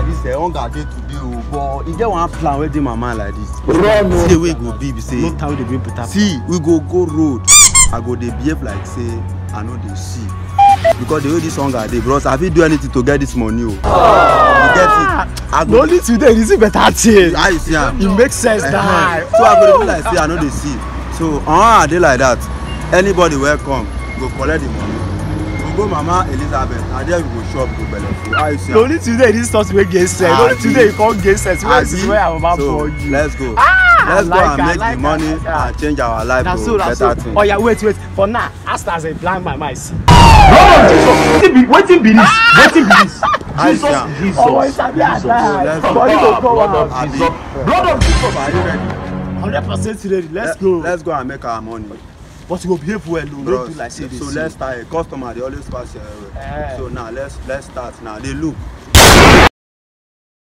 this eh hunger dey today o but e get one plan wey dey my mind like this Run, see wey e go be be say no time dey bring better see we go go road i go dey behave like say i no dey see because the way this hunger dey bros i fit do anything to get this money o you get it i no go only today you see better thing how you see am e make sense Ehen. die so i go dey do like say i no dey see so uh, i dey like that anybody wey come go collect the money we go go mama elizabeth na there we go shop go belle full how you see no am only today this stuff wey get sense no only Abi. today you come get sense wey is wey our mama so born you let's go Ah, let's go like and am, make like the am, money like am. and change our life na to so na so better thing. oya wait wait for now as as i blind my mind see. wetin be wetin be this wetin be this How you see am? jesus ọmọ isabi So let's ada go. money go come blood out of Abi. jesus blood of jesus are you ready. hundred percent ready let's Let- go let's go and make our money. but you go behave well o no Bros, do like say you dey so see let's start customer dey always pass your way Eh. so now let's let's start now dey look